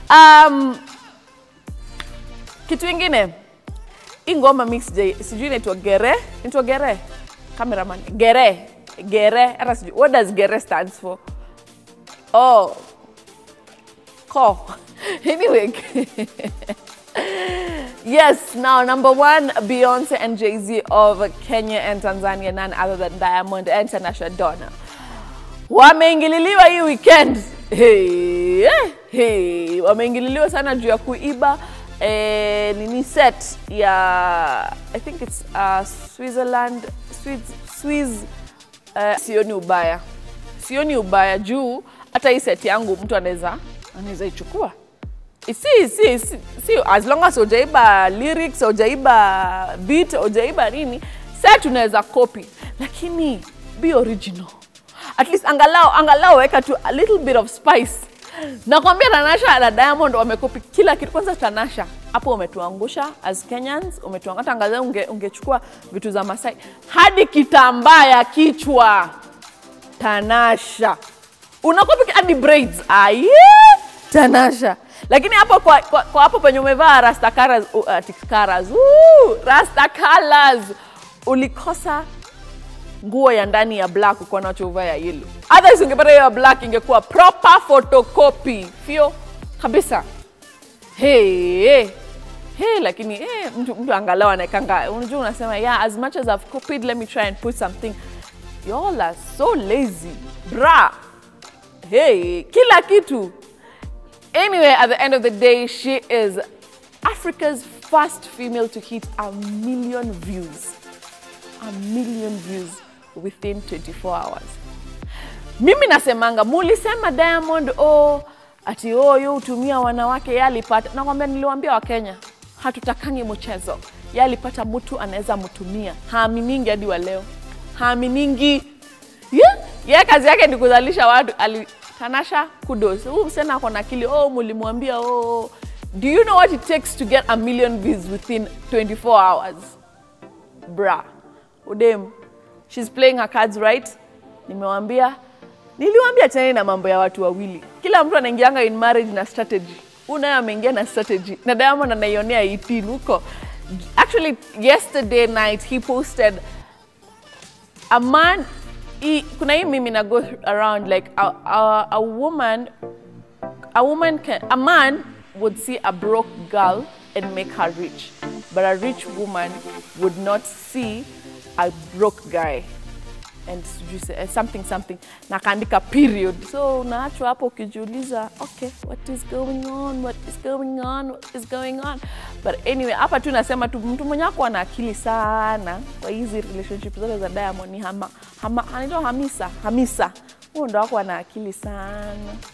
Um, kitu ingine hii ngoma mix J, sijui inaitwa gere, inaitwa gere cameraman, gere gere, hata sijui what does gere stands for? Oh, ko anyway Yes, now number one, Beyonce and Jay Z of Kenya and Tanzania, none other than Diamond and Tanasha Donna. Wameingililiwa hii weekend. Hey, eh, hey. Wameingililiwa sana juu ya kuiba eh, nini set ya I think it's uh, Switzerland Swiss, Swiss uh, sioni ubaya, sioni ubaya juu hata hii set yangu mtu anaweza anaweza ichukua si, si, si, si, as long as hujaiba lyrics hujaiba beat hujaiba nini set unaweza copy lakini be original at least angalau angalau weka tu a little bit of spice nakwambia tanasha na diamond wamekopi kila kitu kwanza tanasha hapo umetuangusha as kenyans umetuangusha hata angalau unge, ungechukua vitu za masai hadi kitambaa ya kichwa tanasha unakopi hadi braids aye tanasha lakini hapo kwa, kwa, kwa hapo penye umevaa rastakaras uh, tikaras uh, rastakalas ulikosa nguo ya ndani ya black uko nacho uvaa ya yellow otherwise ungepata hiyo ya black ingekuwa proper photocopy fio kabisa hey, hey. Hey, lakini hey, mtu, mtu angalau anaekanga unajua unasema yeah as much as I've copied let me try and put something y'all are so lazy bra hey kila kitu Anyway, at the end of the day, she is Africa's first female to hit a million views. A million views within 24 hours. Mimi nasemanga, mulisema Diamond oh, ati oh, yo hutumia wanawake ye alipata. Nakwambia, niliwaambia Wakenya hatutakangi mchezo. Ye alipata mtu anaweza mtumia, haaminingi hadi wa leo, haaminingi yeah. Ye kazi yake ni kuzalisha watu ali, Tanasha, kudos. Huyu msichana ako na akili. Oh, mulimwambia oh. Do you know what it takes to get a million views within 24 hours? Bra. Udem. She's playing her cards right. Nimewambia. Niliwambia tena na mambo ya watu wawili. Kila mtu anaingianga in marriage na strategy. Huyu naye ameingia na strategy. Na Diamond anaionea 18 huko. Actually, yesterday night he posted a man he, kuna hii mimi na go around like a, a, a woman a woman can a man would see a broke girl and make her rich but a rich woman would not see a broke guy and sijui se- eh, something something na kaandika period so unaachwa hapo ukijiuliza okay what is going on what is going on what is going on but anyway hapa tu nasema tu mtu mwenye ako ana akili sana kwa hizi relationship zote za diamond ni hama, hama, anaitwa hamisa hamisa huyo ndo ako ana akili sana